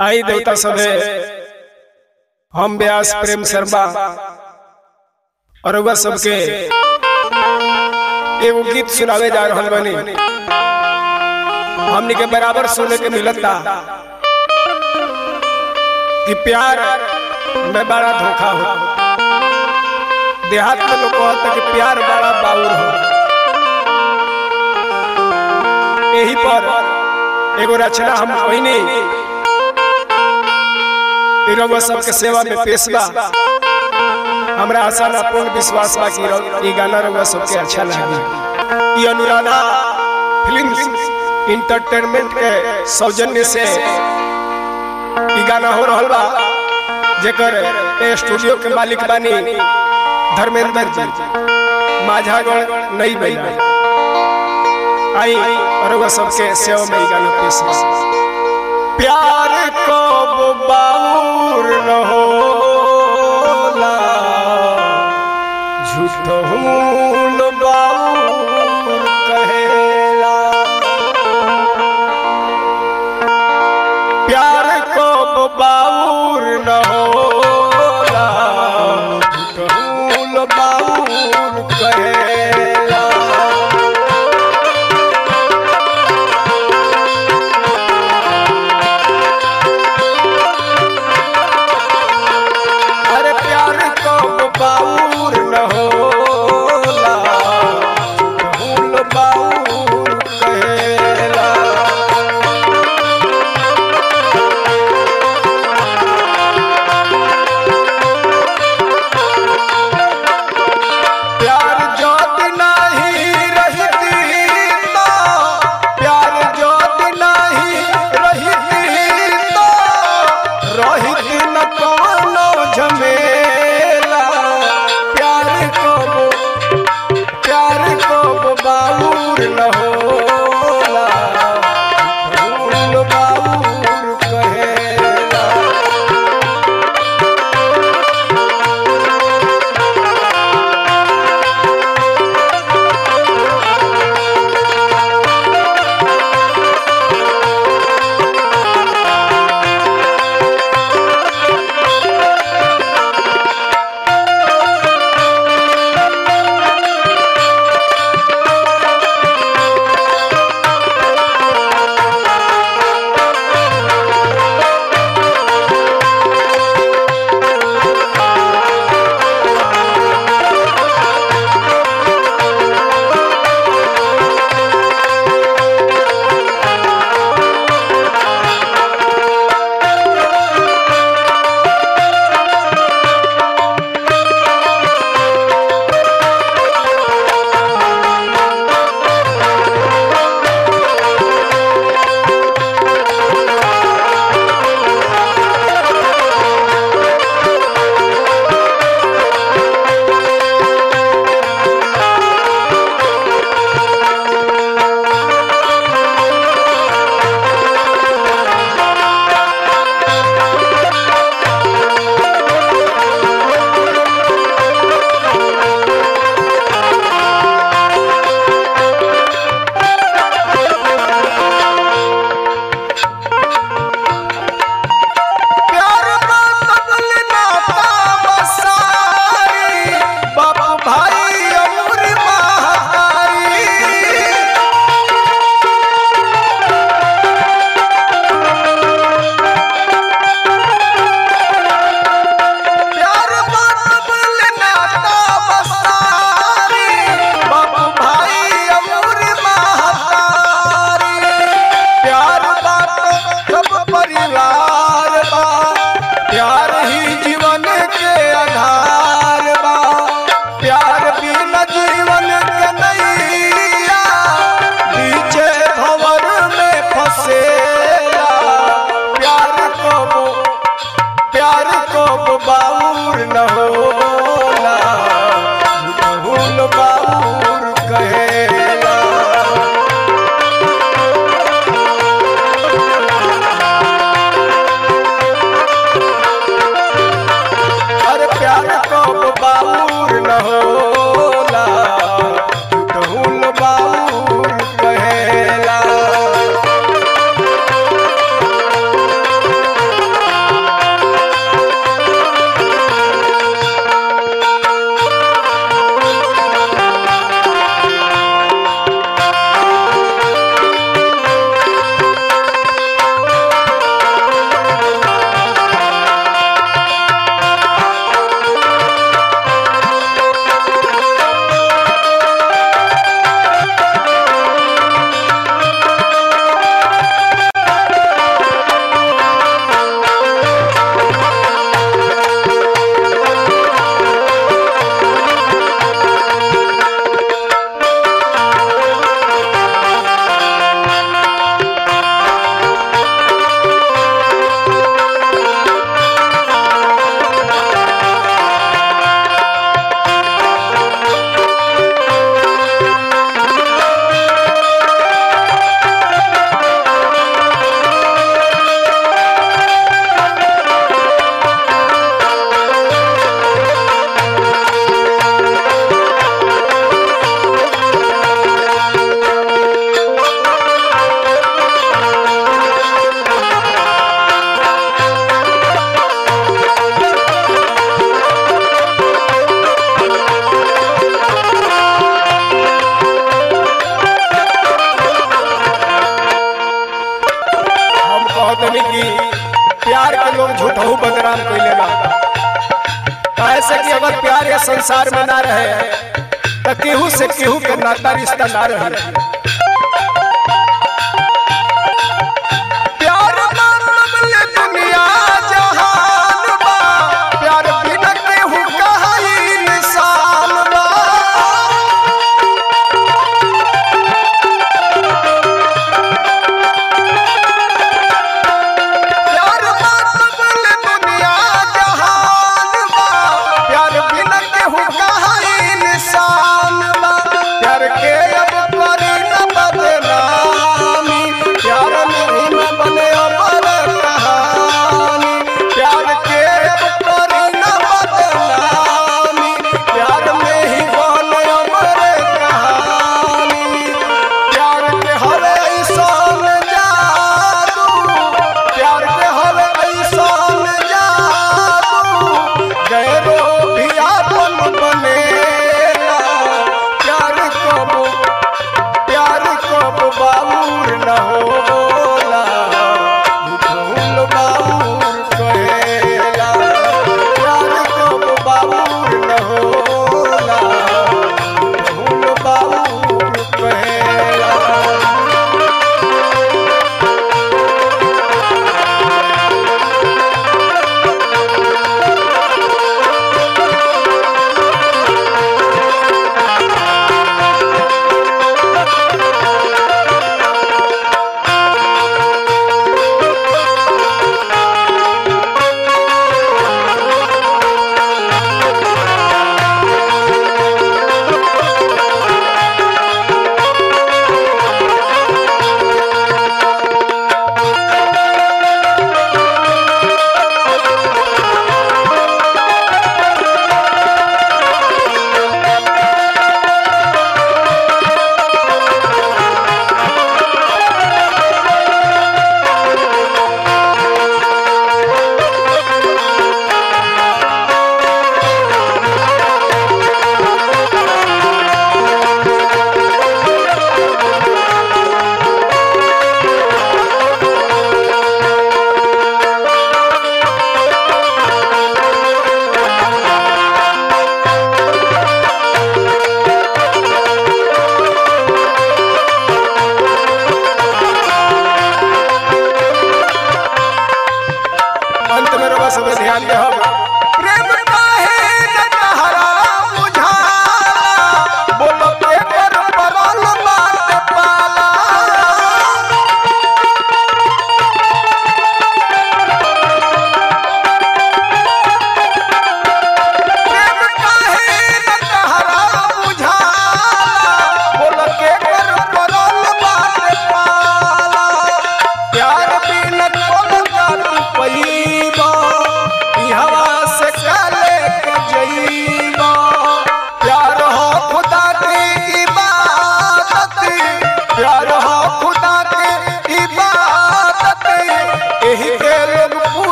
आई देवता सभे हम व्यास प्रेम शर्मा और रउआ सबके एगो गीत सुनावे जा रहल बनी हमनी के बराबर सुने के मिलता कि प्यार में बड़ा धोखा हो देहात में लोग कहता कि प्यार बड़ा बाउर हो यही पर एगो रचना हम कहनी इ रउआ सबके सेवा में पेश बा हमरा आशा ना पूर्ण विश्वास बा कि रउ- इ गाना रउआ सबके अच्छा लगी इ अनुराधा फिल्म इंटरटेनमेंट के सौजन्य से इ गाना हो रहल बा जेकर ए स्टूडियो के मालिक बानी धर्मेंद्र जी माझागढ़ नई बई आई और वह सबके सेवा में इ गाना पेश बा प्यार को बाउर न होला झूठ हून बाउर कहेला प्यार को बाउर न होला झूठ हून बाउर कहेला अरे प्यार को बाउर न होला भूल बाउर कहेला प्यार जो कि प्यार के लोग झूठहू बदनाम कैले बा ऐसे कि अगर प्यार ये संसार में ना रहे तो केहू से केहू के नाता रिश्ता ना रहे प्यार मतलब ले दुनिया जहान बा प्यार बिना केहू कहा इंसान बा प्यार मतलब ले दुनिया जहान बा प्यार बिना केहू कहा इंसान बा प्यार के अब करी न बदनामी प्यार नहीं न बने अमर कहानी प्यार के अब करी न बदनामी प्यार में ही बने अमर कहानी प्यार के हर ऐसान जादू प्यार के हर ऐसान जादू गैरो भी आपन बनेला प्यार कब प्यार कब बाबूर न होला भूल बाबूर कहेला प्यार कब बाबूर न होला भूल बाबूर कहेला अंत में रवा सब ध्यान दे